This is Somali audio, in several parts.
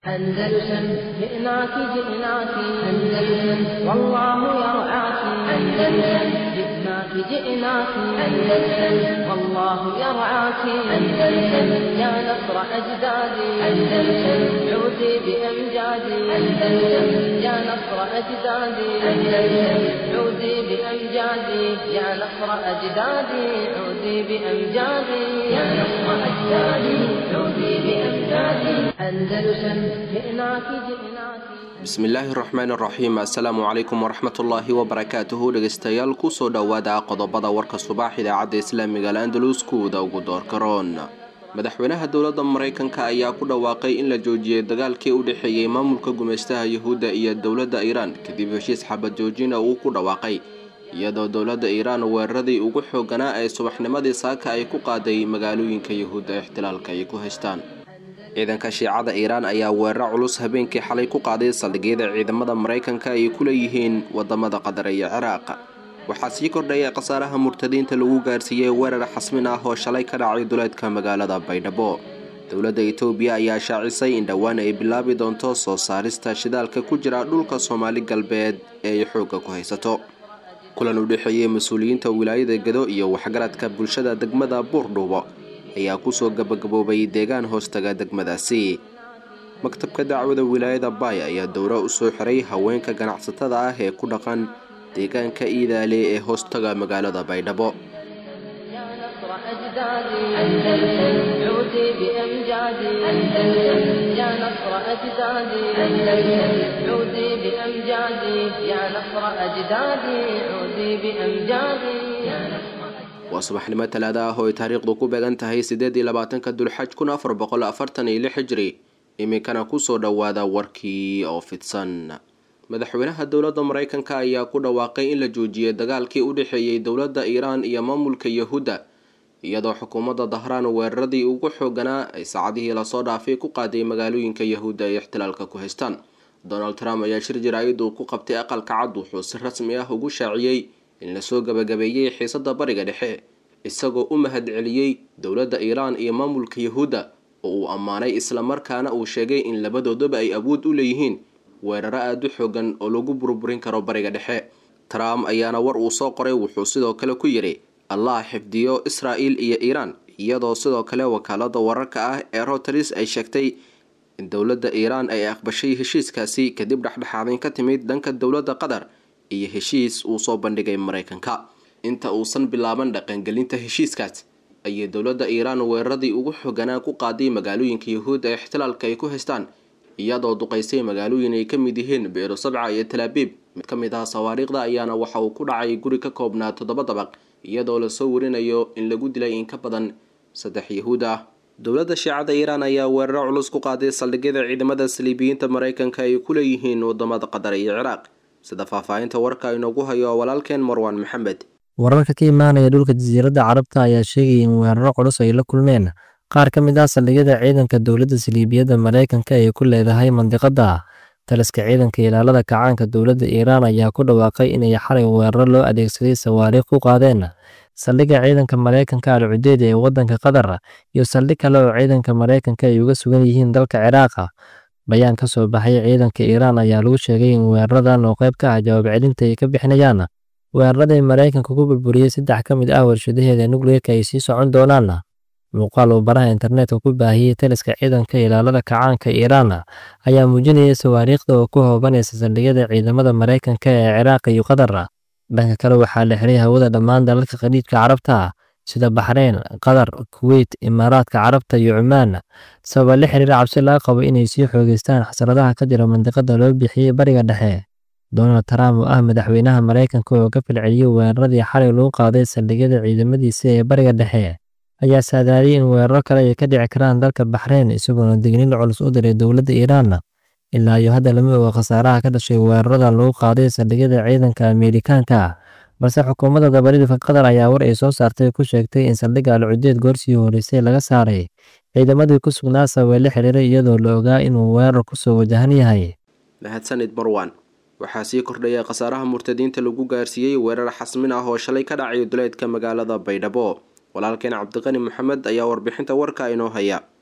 أندلسن جئناك جئناك أندلسن والله يرعاك أندلسن جئناك جئناك أندلسن والله يرعاك أندلسن يا نصر أجدادي أندلسن عودي بأمجادي أندلسن يا نصر أجدادي أندلسن عودي بأمجادي يا نصر أجدادي عودي بأمجادي يا نصر أجدادي عودي بأمجادي أندلسن جئناك جئناك bismillaahi raxmaan raxiim assalaamu calaykum waraxmatullaahi wabarakaatuhu dhegeystayaal kusoo dhowaada qodobada warka subax idaacadda islaamiga al-andalus kuwada ugu doorkaroon madaxweynaha dowladda mareykanka ayaa ku dhawaaqay in la joojiyey dagaalkii u dhexeeyey maamulka gumeystaha yuhuudda iyo dowladda iiraan kadib heshiis xabad joojina uu ku dhawaaqay iyadoo dowladda iiraan weeraradii ugu xooganaa ee subaxnimadii saaka ay ku qaaday magaalooyinka yuhuudda ixtilaalka ay ku haystaan ciidanka shiicada iiraan ayaa weeraro culus habeenkii xalay ku qaaday saldhigyada ciidamada maraykanka ay ku leeyihiin wadamada qatar iyo ciraaq waxaa sii kordhaya khasaaraha murtadiinta lagu gaarsiiyey weerar xasmin ah oo shalay ka dhacay duleedka magaalada baydhabo dowladda itoobiya ayaa shaacisay in dhowaan ay bilaabi doonto soo saarista shidaalka ku jira dhulka soomaali galbeed ee ay xoogga ku haysato kulan u dhexeeyey mas-uuliyiinta wilaayada gedo iyo waxgaradka bulshada degmada buurdhuubo ayaa kusoo gabagaboobay deegaan hoostaga degmadaasi maktabka dacwada wilaayada baay ayaa dowro u soo xiray haweenka ganacsatada ah ee ku dhaqan deegaanka iidaale ee hoostaga magaalada baydhabo يا نصر أجدادي أندلسن عودي بأمجادي أندلسن يا نصر أجدادي أندلسن عودي بأمجادي يا نصر أجدادي عودي بأمجادي يا نصر waa subaxnimo talaada ah oo ay taariikhdu ku beegan tahay sideed iyo labaatanka dulxaj kun afar boqol afartan iyo lix hijri iminkana kusoo dhowaada warkii oo fidsan madaxweynaha dowladda mareykanka ayaa ku dhawaaqay in la joojiyey dagaalkii u dhexeeyey dowladda iiraan iyo maamulka yahuudda iyadoo xukuumadda dahraan weeraradii ugu xooganaa ay saacadihii lasoo dhaafay ku qaaday magaalooyinka yahuudda ay ixtilaalka ku haystaan donald trump ayaa shir jaraa'id uu ku qabtay aqalka cad wuxuu si rasmi ah ugu shaaciyey in lasoo gabagabeeyey xiisadda bariga dhexe isagoo u mahad celiyey dowladda iiraan iyo maamulka yahuudda oo uu ammaanay islamarkaana uu sheegay in labadoodaba ay awood u leeyihiin weeraro aada u xoogan oo lagu burburin karo bariga dhexe trump ayaana war uu soo qoray wuxuu sidoo kale ku yidhi allah xifdiyo israa'il iyo iiraan iyadoo sidoo kale wakaalada wararka ah ee roteris ay sheegtay in dowladda iiraan ay aqbashay heshiiskaasi kadib dhexdhexaadin ka timid dhanka dowladda qatar iyo heshiis uu soo bandhigay mareykanka inta uusan bilaaban dhaqangelinta heshiiskaas ayay dowladda iiraan weeraradii ugu xoganaa ku qaaday magaalooyinka yahuud ee ixtilaalka ay ku haystaan iyadoo duqaysay magaalooyin ay ka mid yihiin beero sabca iyo talaabiib mid ka mid ah sawaariikhda ayaana waxa uu ku dhacay guri ka koobnaa toddoba dabaq iyadoo lasoo warinayo in lagu dilay in ka badan saddex yahuud ah dowladda shiicada iiraan ayaa weeraro culus ku qaaday saldhigyada ciidamada saliibiyiinta mareykanka ay ku leeyihiin wadamada qatar iyo ciraaq sida faahfaahinta warka inoogu hayo walaalkeen marwaan maxamed wararka ka imaanaya dhulka jasiiradda carabta ayaa sheegaya in weeraro culus ay la kulmeen qaar ka mid ah saldhigyada ciidanka dowladda saliibiyadda mareykanka ay ku leedahay mandiqada taliska ciidanka ilaalada kacaanka dowladda iiraan ayaa ku dhawaaqay inay xalay weeraro loo adeegsaday sawaariikh ku qaadeen saldhigga ciidanka mareykanka al cudeed ee waddanka qatar iyo saldhig kale oo ciidanka mareykanka ay uga sugan yihiin dalka ciraaqa bayaan ka soo baxay ciidanka iiraan ayaa lagu sheegay in weeraradan oo qayb ka ah jawaab celinta ay ka bixinayaan weeraraday mareykanka ku burburiyey saddex ka mid ah warshadaheeda nukleerka ay sii socon doonaan muuqaal uu baraha internetka ku baahiyey taliska ciidanka ilaalada kacaanka iiraan ayaa muujinaya sawaariikhda oo ku hoobanaysa saldhigyada ciidamada mareykanka ee ciraaq iyo qatar dhanka kale waxaa la xiray hawada dhammaan dalalka khaliijka carabta sida baxreyn qatar kuweyt imaaraadka carabta iyo cumaan sababa la xiriira cabsi laga qabo inay sii xoogeystaan xasradaha ka jira mandiqada loo bixiyey bariga dhexe donald trump oo ah madaxweynaha mareykanka oo ka falceliyey weeraradii xalay lagu qaaday saldhigyada ciidamadiisa ee bariga dhexe ayaa saadaaliyey in weeraro kale ay ka dhici karaan dalka baxreyn isagoona digniin culus u diray dowladda iiraan ilaa iyo hadda lama oga khasaaraha ka dhashay weeraradan lagu qaaday saldhigyada ciidanka ameerikaanka balse xukuumadda dabaridka qatar ayaa war ay soo saartay ku sheegtay in saldhigga alcudeed goorsii horeysay laga saaray ciidamadii ku sugnaa sababay la xiriiray iyadoo la ogaa inuu weerar kusoo wajahan yahay mahadsanid marwan waxaa sii kordhaya khasaaraha murtadiinta lagu gaarsiiyey weerar xasmin ah oo shalay ka dhacay duleedka magaalada baydhabo walaalkeen cabdiqani maxamed ayaa warbixinta warka inoo haya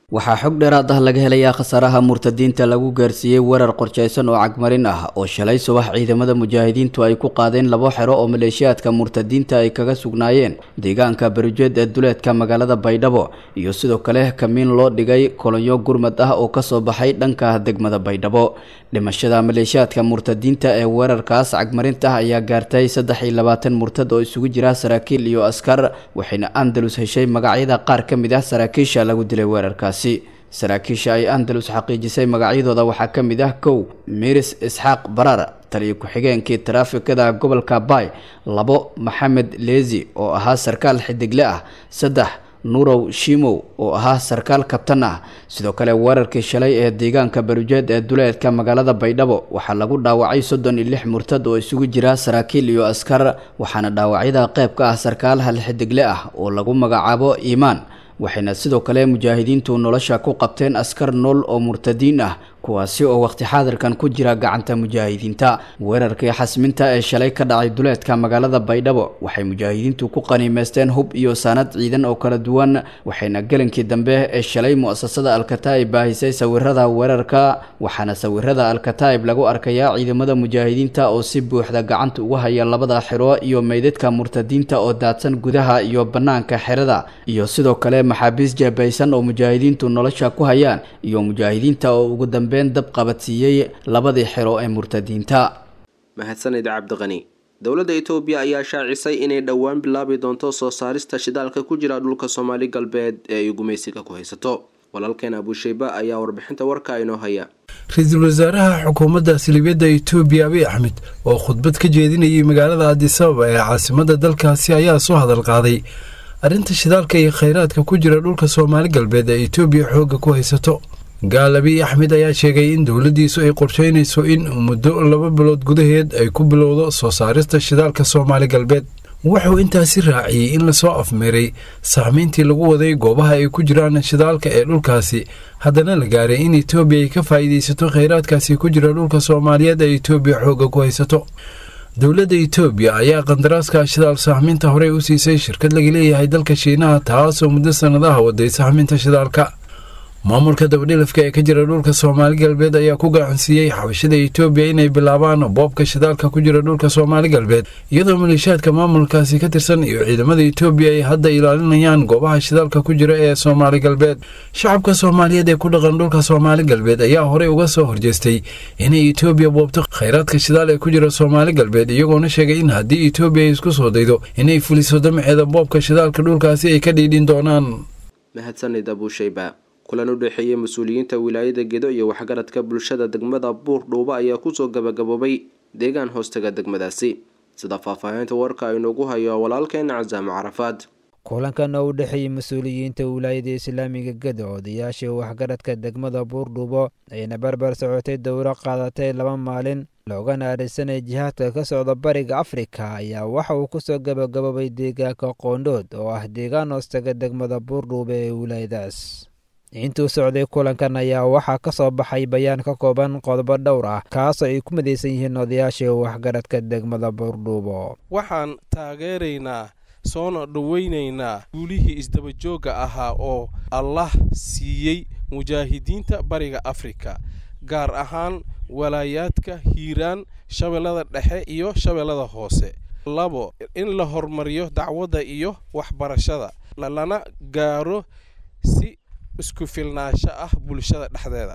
waxaa xog dheeraad ah laga helayaa khasaaraha murtadiinta lagu gaarsiiyey weerar qorshaysan oo cagmarin ah oo shalay subax ciidamada mujaahidiintu ay ku qaadeen labo xero oo maleeshiyaadka murtadiinta ay kaga sugnaayeen deegaanka barijeed ee duleedka magaalada baydhabo iyo sidoo kale kamiin loo dhigay kolonyo gurmad ah oo kasoo baxay dhanka degmada baydhabo dhimashada maleeshiyaadka murtadiinta ee weerarkaas cagmarinta ah ayaa gaartay saddex iyo labaatan murtad oo isugu jira saraakiil iyo askar waxayna andalus heshay magacyada qaar ka mid ah saraakiisha lagu dilay weerarkaas saraakiisha ay andalus xaqiijisay magacyadooda waxaa ka mid ah kow miris isxaaq barar taliyo ku-xigeenkii taraafikada gobolka baay labo maxamed leezi oo ahaa sarkaal xidigle ah saddex nurow shimow oo ahaa sarkaal kabtan ah sidoo kale weerarkii shalay ee deegaanka barujeed ee duleedka magaalada baydhabo waxaa lagu dhaawacay soddon iyo lix murtad oo isugu jira saraakiil iyo askar waxaana dhaawacyada qayb ka ah sarkaal hal xidigle ah oo lagu magacaabo iimaan waxayna sidoo kale mujaahidiintu nolosha ku qabteen askar nool oo murtadiin ah kuwaasi oo waqti xaadirkan ku jira gacanta mujaahidiinta weerarkii xasminta ee shalay ka dhacay duleedka magaalada baydhabo waxay mujaahidiintu ku qaniimeysteen hub iyo saanad ciidan oo kala duwan waxayna gelinkii dambe ee shalay mu-asasada alkataa'ib baahisay sawirada weerarka waxaana sawirada alkataa'ib lagu arkayaa ciidamada mujaahidiinta oo si buuxda gacanta uga haya labada xero iyo meydadka murtadiinta oo daadsan gudaha iyo banaanka xerada iyo sidoo kale maxaabiis jeebaysan oo mujaahidiintu nolosha ku hayaan iyo mujaahidiinta oo ugu dambe dab qabadsiiyey labadii xero ee murtadiinta mahadsanid cabdiqani dowladda itoobiya ayaa shaacisay inay dhowaan bilaabi doonto soo saarista shidaalka ku jira dhulka soomaali galbeed ee ay gumaysiga ku haysato walaalkeen abusheyba ayaa warbixinta warka inoo haya ra-iisul wasaaraha xukuumadda salibiyadda itoobiya abiy axmed oo khudbad ka jeedinayay magaalada adisababa ee caasimadda dalkaasi ayaa soo hadal qaaday arrinta shidaalka iyo khayraadka ku jira dhulka soomaali galbeed ee itoobiya xoogga ku haysato gaal abiy axmed ayaa sheegay in dowladdiisu ay qorsheynayso in muddo laba bilood gudaheed ay ku bilowdo soo saarista shidaalka soomaali galbeed wuxuu intaasi raaciyey in lasoo afmeeray saamayntii lagu waday goobaha ay ku jiraan shidaalka ee dhulkaasi haddana la gaaray in etoobiya ay ka faa'iidaysato khayraadkaasi ku jira dhulka soomaaliyeed ee etoobiya xoogga ku haysato dowladda etoobiya ayaa qandaraaska shidaal sahminta horey u siisay shirkad laga leeyahay dalka shiinaha taasoo muddo sannadaha waday sahminta shidaalka maamulka dabadhilafka ee ka jira dhulka soomaali galbeed ayaa ku gacansiiyey xabashada etoobiya inay bilaabaan boobka shidaalka ku jira dhulka soomaali galbeed iyadoo maleeshiyaadka maamulkaasi ka tirsan iyo ciidamada etoobiya ay hadda ilaalinayaan goobaha shidaalka ku jira ee soomaali galbeed shacabka soomaaliyeed ee ku dhaqan dhulka soomaali galbeed ayaa horey uga soo horjeestay inay etoobiya boobto khayraadka shidaal ee ku jira soomaali galbeed iyagoona sheegay in haddii etoobiya ay isku soo daydo inay fuliso damaceeda boobka shidaalka dhulkaasi ay ka dhiidhin doonaan mahadsanid abusheyba kulan u dhexeeyey mas-uuliyiinta wilaayada gedo iyo waxgaradka bulshada degmada buur dhuuba ayaa kusoo gabagaboobay deegaan hoostaga degmadaasi sida faahfaahinta warka aynuugu hayo walaalkeena casaamo carafaad kulankan oo u dhexeeyey mas-uuliyiinta wilaayada islaamiga gedo odayaashii waxgaradka degmada buurdhuubo ayna barbar socotay dowro qaadatay laba maalin loogana adhaysanay jihaadka ka socda bariga afrika ayaa waxa uu kusoo gabagaboobay deegaanka qoondhood oo ah deegaan hoostaga degmada buurdhuuba ee wilaayadaas intuu socday kulankan ayaa waxaa ka soo baxay bayaan ka kooban qodobo dhowr ah kaasoo ay ku midaysan yihiin odayaashii waxgaradka degmada buurdhuubo waxaan taageeraynaa soona dhoweynaynaa guulihii isdabajoogga ahaa oo allah siiyey mujaahidiinta bariga afrika gaar ahaan walaayaadka hiiraan shabeellada dhexe iyo shabeellada hoose labo in la horumariyo dacwadda iyo waxbarashada lana gaaro si isku filnaansho ah bulshada dhexdeeda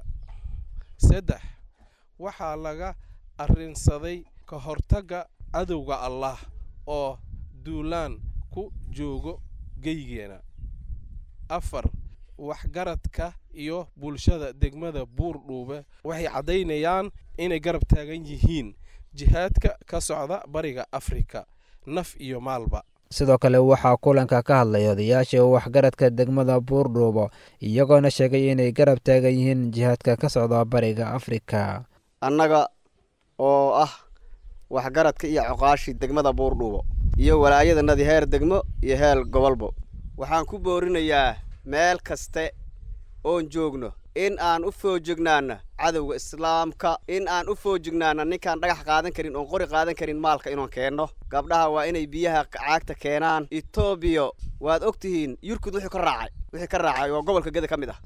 saddex waxaa laga arrinsaday ka hortagga cadowga allah oo duulaan ku joogo geygeena afar waxgaradka iyo bulshada degmada buurdhuube waxay caddaynayaan inay garab taagan yihiin jihaadka ka socda bariga afrika naf iyo maalba sidoo kale waxaa kulanka ka hadlay odayaashii waxgaradka degmada buurdhuubo iyagoona sheegay inay garab taagan yihiin jihaadka ka socda bariga afrika annaga oo ah waxgaradka iyo coqaashii degmada buurdhuubo iyo walaayadanadii heer degmo iyo heer gobolbo waxaan ku boorinayaa meel kaste oon joogno in aan u foojignaana cadowga islaamka in aan u foojignaana ninkaan dhagax qaadan karin oon qori qaadan karin maalka inoon keenno gabdhaha waa inay biyaha caagta keenaan etoobiya waad og tihiin yurkud wuxuu ka raacay wixii ka raacay oo gobolka geda ka mid ah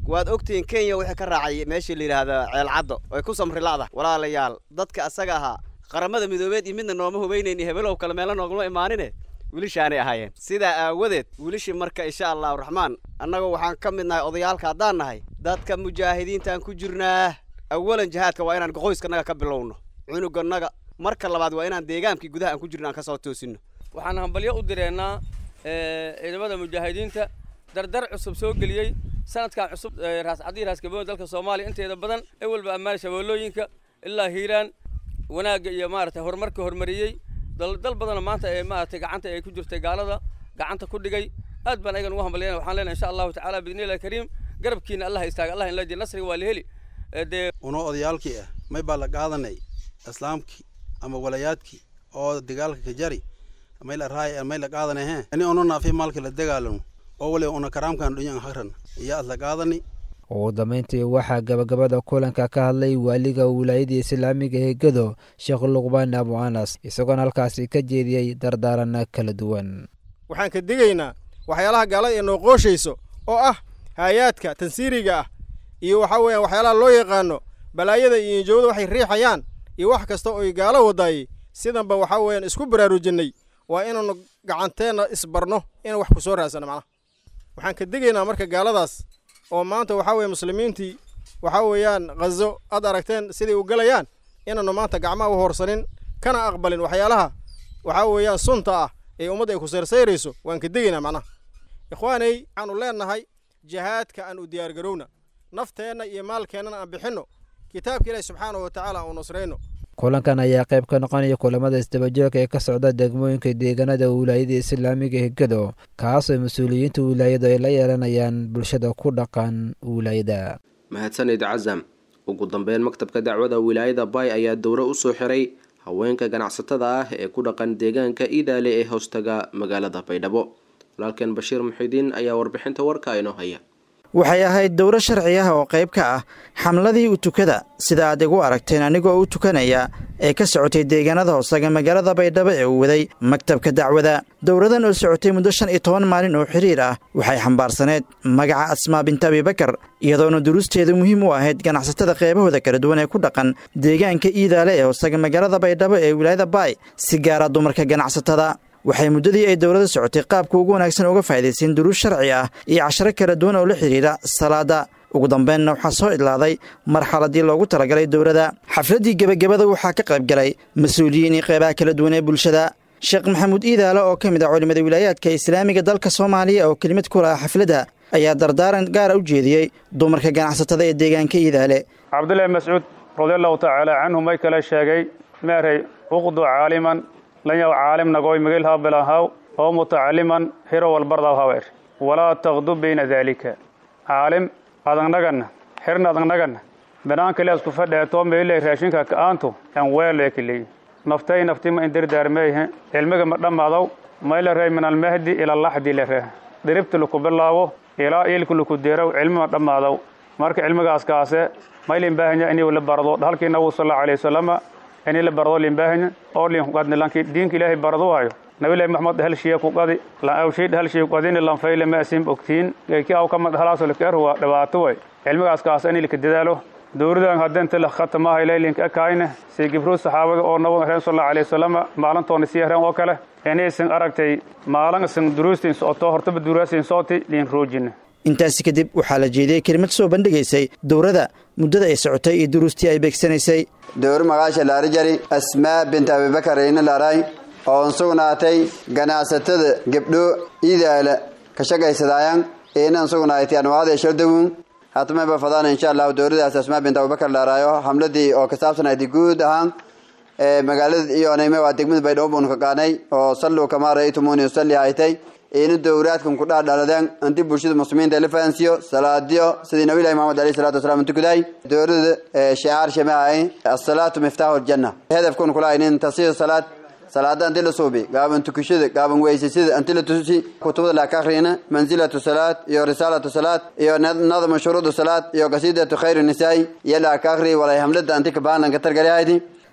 waad ogtihiin kenya wixii ka raacay meeshii la yidhaahda ceelcaddo ay ku samri la'da walaalayaal dadka asaga ahaa qaramada midoobeed iyo midna nooma hubaynayn iyo hebelow kale meelo noogama imaanine wiilishaanay ahaayeen sidaa aawadeed wiilishii marka insha allahu raxmaan annagu waxaan ka mid nahay odayaalka haddaan nahay dadka mujaahidiintaan ku jirnaa awalan jihaadka waa inaan qoyskanaga ka bilowno cunuganaga marka labaad waa inaan deegaankii gudaha aan ku jirno aan ka soo toosino waxaan hambalyo u direennaa ciidamada mujaahidiinta dardar cusub soo geliyey sanadkan cusub raascadii raaskaboon dalka soomaaliya inteeda badan ewelba ammaan shabeellooyinka ilaa hiiraan wanaagga iyo maaragtay horumarka hormariyey dal badana maanta ee maaragtay gacanta ay ku jirtay gaalada gacanta ku dhigay aad baan ayagan ugu hambalyana waxaan leenahay insha allahu tacaala biidnillahi kariim garabkiina allah istaaga allah inla jir nasriga waa la heli dee unoo odayaalkii ah may baa la qaadanay islaamkii ama walayaadkii oo dagaalka ka jari may la raay may la qaadanay he ani ono naafi maalka la dagaalano oo waliba una karaamkan dhunyan hakran iyo ad la qaadani ugu dambayntii waxaa gabagabada kulanka ka hadlay waaliga wilaayada islaamiga ee gedo sheekh luqbaan abu anas isagoona halkaasi ka jeediyey dardaarana kala duwan waxaan ka digaynaa waxyaalaha gaalada ee noo qooshayso oo ah haayaadka tansiiriga ah iyo waxaa weeyaan waxyaalaha loo yaqaano balaayada iyo injoowada waxay riixayaan iyo wax kasta oy gaalo wadaayey sidanba waxaa weeyaan isku baraarujinnay waa inaanu gacanteenna isbarno inaan wax ku soo raadsano macnaha waxaan ka digaynaa marka gaaladaas oo maanta waxaa weeye muslimiintii waxaa weeyaan khazo aad aragteen siday u galayaan inaannu maanta gacmaha u horsanin kana aqbalin waxyaalaha waxaa weeyaan sunta ah ee ummadda ay ku sayrsayirayso waan ka degaynaa macnaha ikhwaanay waxaanu leennahay jihaadka aan u diyaargarowna nafteenna iyo maalkeennana aan bixinno kitaabka ilaahi subxaanahu wa tacaala aan u nusrayno kulankan ayaa qayb ka noqonaya kulamada isdabajooga ee ka socda degmooyinka deegaanada wilaayada islaamiga ee gedo kaasoo mas-uuliyiinta wilaayadu ay la yeelanayaan bulshada ku dhaqan wilaayada mahadsanid casam ugu dambeyn maktabka dacwada wilaayada bay ayaa dowro usoo xiray haweenka ganacsatada ah ee ku dhaqan deegaanka iidaale ee hoostaga magaalada baydhabo walaalkeen bashiir muxidiin ayaa warbixinta warka inoo haya waxay ahayd dowro sharci ah oo qayb ka ah xamladii u tukada sida aad igu aragteen anigoo u tukanaya ee ka socotay deegaanada hoosaga magaalada baydhabo ee uu waday maktabka dacwada dowradan oo socotay muddo shan iyo toban maalin oo xiriir ah waxay xambaarsaneed magaca asmaa binta abibakar iyadoona duruusteedu muhiim u ahayd ganacsatada qeybahooda kala duwan ee ku dhaqan deegaanka iidaale ee hoosaga magaalada baydhabo ee wilaayada baay si gaara dumarka ganacsatada waxay muddadii ay dowlada socotay qaabka ugu wanaagsan uga faa'idaysteen duruus sharci ah iyo casharo kala duwan oo la xidhiidha salaada ugu dambeynna waxaa soo idlaaday marxaladii loogu talagalay dowladda xafladdii gebagabada waxaa ka qayb galay mas-uuliyiin iyo qeybaha kala duwan ee bulshada sheekh maxamuud iidaale oo ka mid ah culimmada wilaayaadka islaamiga dalka soomaaliya oo kelimad ku laha xafladda ayaa dardaaran gaara u jeediyey dumarka ganacsatada ee deegaanka iidaale cabdullaahi mascuud radiallahu tacaala canhu may kale sheegay meeray uqdu caaliman lanyaw caalim nagoy migilhaa bilahaw oo mutacaliman hiro walbardaw hawer walaa taqdu bayna daalika caalim adagnaganna xirna adagnaganna banaanka isku fadheeto meyle raashinka ka'aantu aan weelo kaleey naftay nafti ma indirdaarmeeyhe cilmiga ma dhammaadaw mayla rey min almahdi ila laxdi la reh diribta laku bilaabo ilaa iilka laku deeraw cilmi ma dhammaadaw marka cilmigaas kaase maylin baahanya inuu la bardo halkii nabigu sallallahu alayhi wasallam inii la bardo limbaahinya oo liin kuqadni lanki diinka ilaahay bardo waayo nabilahi maxamed hal shiya ku qadi la aw shay hal shay qadini lan fayle ma asim ogtiin ki aw kama halaas la keer waa dhawaato way cilmigaas kaas inii la dadaalo dowladan hadanta la khatama ilaylin ka kaayna si gibru saxaabada oo nabiga rasuul sallallahu alayhi wasallam maalintoona si yaran oo kale inay san aragtay maalin san duruustin soo hortaba duruusin sooti liin roojina intaasi kadib waxaa la jeediyey kelimad soo bandhigaysay dowrada muddada ay socotay iyo duruustii ay beegsanaysay dowr magaasha laarijari asmaa binta abibakar ina laaray oon sugnaatay ganacsatada gebdho iidaala ka shaqaysadaayaan inan sugnaaytay anwaacda shaldawun hatmayba fadaan insha allahu dowladaas asmaa binta abubakar laaraayo hamladii oo ka saabsanayd guud ahaan magaalada iyo onayme waa degmada baydhabo buun ka qaanay oo salluu kamaa ra'aytumuuni usalli haytay inu dowraadkan ku dhaadhaladeen inti bulshada muslimiinta la fahansiiyo salaadiyo sidii nabilahi maxamed alayhi salatu wasalaam tukuday dowlada shicaar shamahay asalaatu miftaahu ljanna hedafkun kula inin tasiyo salaad salaada inti la suubi gaaban tukashada gaaban weysasida inti la tusi kutubada la ka akhriyana manzilatu salaad iyo risaalatu salaad iyo nadmu shuruudu salaad iyo qasiidatu khayru nisaai iyo la ka akhriy walay hamlada inti ka baanan ka targalihaydi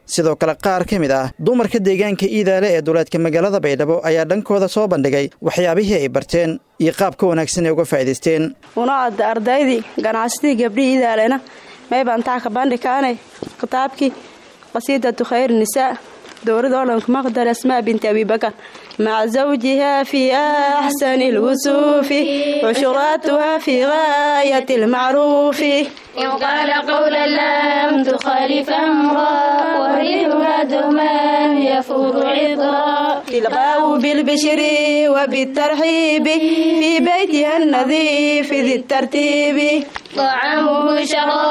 sidoo kale qaar ka mid ah dumarka deegaanka iidaale ee duleedka magaalada baydhabo ayaa dhankooda soo bandhigay waxyaabihii ay barteen iyo qaabka wanaagsan ay uga faa'iidaysteen unaad ardaydii ganacsatii gabdhihii idaalena meybaan taa ka bandhikaanay kitaabkii qasiidatu khayr nisaa dowrada olanka maqdar asmaa binti abibakar maca zawjiha fii axsani lwusuufi cushuraatuha fii gaayati lmacruufi إن قال قولا لم تخالف أمرا وريحها دوما يفوض عطرا تلقاه بالبشر وبالترحيب في بيتها النظيف ذي الترتيب طعامه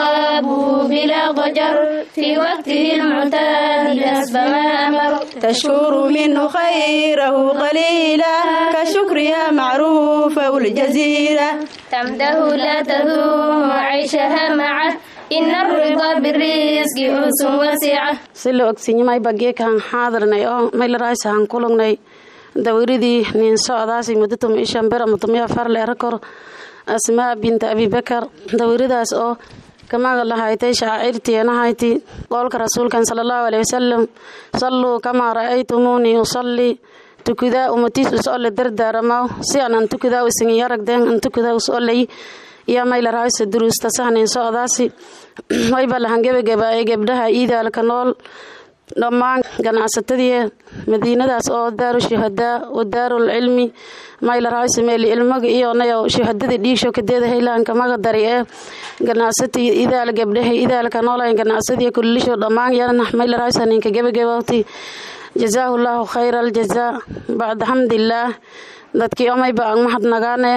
شرابه بلا ضجر في وقته المعتاد حسب ما أمر تشكر منه خيره قليلا كشكرها معروفة والجزيرة تمده لا تذوم عيشها معه إن الرضا بالرزق أنس واسعة sila ogsinyimay bageekaan xaadirnay oo maylaraaysahan kulugnay dawiridii nin socdaasi mudatum ishan bera mutumiya farle rakor asmaa binta abibakar dawiridaas oo kamaga lahaytay shaacirteenahayti qowlka rasuulkan sala allahu aleyhi wasalam salluu kamaa ra'aytumuunii usallii tukudaa umatiis usolle dardaaramaw si anan tukudaa isingiyaragden an tukudaa usolley iyo maylaraysa duruusta sahnin socdaasi wayba lahan gebageba ee gebdhaha iidaalka nool dhammaan ganacsatadii madiinadaas oo daaru shuhadaa wa daarul cilmi maylaraysa meeli ilmaga iyo nayo shuhadada dhiigsho kadeeda haylaanka maga dari ee ganacsati idaal gebdhaha idaalka noolayn ganacsadii kullisho dhammaan yana maylaraysa ninka gebagabawti jazaahu llaahu khayra aljazaa bacda xamdillaah dadkii omayba aan mahadnagaane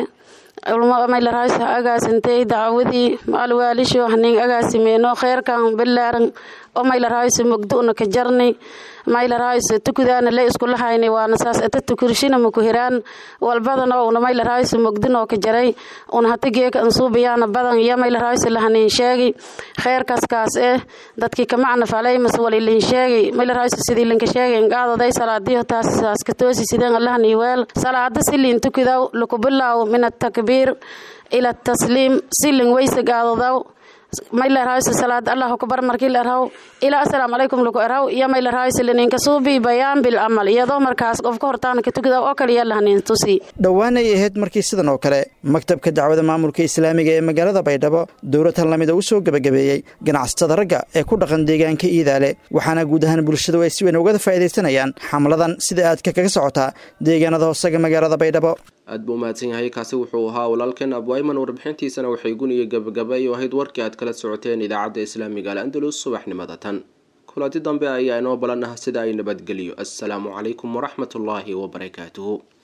maylaraysa agaasintay dacwadii alwaalisho hanin agaasimeeno kheyrkan bilaaran oo maylaraysa mogdu'na ka jarnay maylaraysa tukudaana le iskulahaynay waana saas ata tukurshina makuhiraan walbadan oo una maylaraysa mogdinoo ka jaray una hata geeka ansuubayaana badan iyo maylaraysa lahanin sheegay kheyrkaskaas eh dadkii kamacna falay mas walilin sheegay maylaraysa sidii linka sheegay inqaadaday salaadiyo taas saas ka toosi sideen allahani weel salaada silin tukudaw lukubilaaw min atakbiir ila tasliim silin weysa gaadadaw maylaraysa salaad allah kubar markii la erhaw ilaa assalaamu calaykum lagu erhaw iyo maylaraysa lininka suubi bayaan bil amal iyadoo markaas qofka hortaana ka tukida oo kaliya lahanin tusi dhowaan ay ahayd markii sidan oo kale maktabka dacwada maamulka islaamiga ee magaalada baydhabo dowlad hallamida u soo gebagabeeyey ganacsatada ragga ee ku dhaqan deegaanka iidaale waxaana guud ahaan bulshadu ay si weyn ugada faa'iidaysanayaan xamladan sida aadka kaga socotaa deegaanada hoosaga magaalada baydhabo aad buu umahadsan yahay kaasi wuxuu ahaa walaalkeen abwayman warbixintiisana waxay guniyo gabagaba iyo ahayd warkii aad kala socoteen idaacadda islaamiga al andalus subaxnimada tan kulanti dambe ayaa inoo balan ah sida ay nabadgeliyo assalaamu calaykum waraxmatullaahi wabarakaatuhu